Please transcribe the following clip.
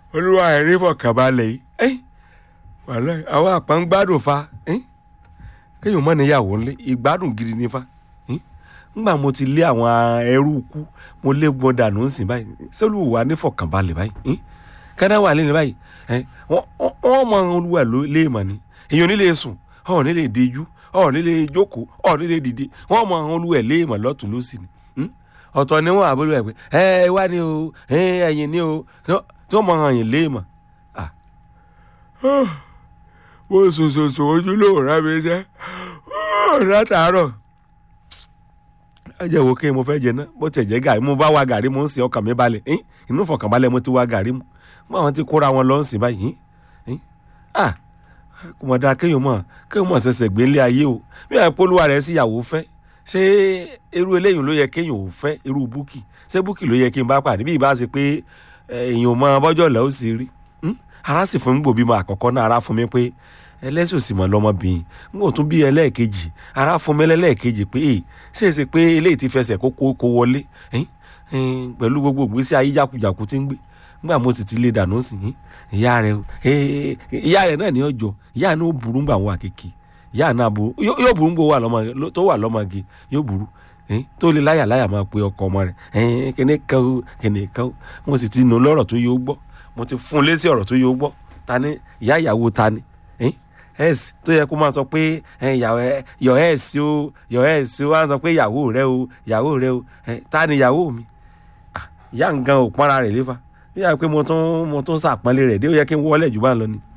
olúwa ẹ̀ ní fọkànbalẹ̀ yìí ẹ́ wàhálà àwọn àpá ń gbádùn fa ẹ́ kéèyàn mọ̀ níyàwó ńlẹ̀ ìgbádùn gidi ní fa ẹ́ ńgbà mo ti lé àwọn ẹrú kú mo lé wọn dànù ń sìn báyìí sẹ́lù wà ní fọkànbalẹ̀ báyìí ẹ́ kẹ́dá wà lẹ́nu báyìí ẹ́ wọ́n mọ olúwa léèmọ̀ ni èèyàn nílé sùn ọ̀ nílé dejú ọ̀ nílé jókòó ọ̀ nílé dìde wọ́n mọ olúwa léèmọ̀ lọ́tún lọ́sì ni ọ̀tọ̀ ni wọ́n àbúrò ẹ̀ pé ẹ wá ní o ẹ̀yìn ní o tí wọ́n mọ àyìn léèmọ̀ mo sòsòsò ojú lóòrá mi jẹ́ látàárọ̀ ẹ jẹ́ wo kí mo fẹ́ jẹ náà bó tẹ̀ jẹ́ gàrí mo bá wa gàrí mo ń sin ọkàn mi balẹ̀ inú fọkànbalẹ̀ mo ti wa gàrí mu mo àwọn ti kóra wọn lọ ń sìn báyìí kò mọ̀ dáa kéèyàn mọ̀ kéèyàn mọ̀ ṣẹ̀ṣẹ̀ gbé ńlé ayé o bí àwọn polówó rẹ̀ sí ìyàwó fẹ́ ṣé irú eléyìí ló yẹ kéèyàn ò fẹ́ irú búkì ṣé búkì ló yẹ kí n bá pàdé bí ìbá ṣe pé èèyàn mọ bọ́jọ́ lẹ́ ó sì rí ara sì fún mi gbòbí mọ àkọ́kọ́ náà ara fún mi pé ẹlẹ́sìn òsì mọ̀ lọ́mọbìnrin n kò tún bí ẹlẹ́ẹ̀kejì ara fún mi lẹ́lẹ́ẹ̀kejì pé èyí ṣe é ṣe pé eléyìí ti fẹsẹ̀ kó kó wọlé pẹ̀lú gbogbo ìgbésí ayé jákujàku tí ń gbé nígbà mo sì ti lè dànù sí ìyá rẹ ìyá rẹ náà ní ọjọ́ ìyá náà ó burú gbà wọn àkèké ìyá náà burú yóò burú gbò tó wà lọ́mọge yóò burú tó lè láyà láyà máa pe ọkọ ọmọ rẹ kíní kan ó kíní kan ó mo sì ti nù lọ́rọ̀ tó yóò gbọ́ mo ti fún un lésì ọ̀rọ̀ tó yóò gbọ́ ta ni ìyá ìyàwó ta ni ẹs tó yẹ kó máa sọ pé yọ ẹs o yọ ẹs o wá sọ pé ìyàwó rẹ o ìyàwó rẹ o ta ni ìyàwó mi ìyá nǹkan ò pọ́nra rẹ̀ léfa bí yàrá pé mo tún mo tún sàpọ́nlé rẹ̀ dé ó yẹ kí n wọlé jù bá ń lọ ni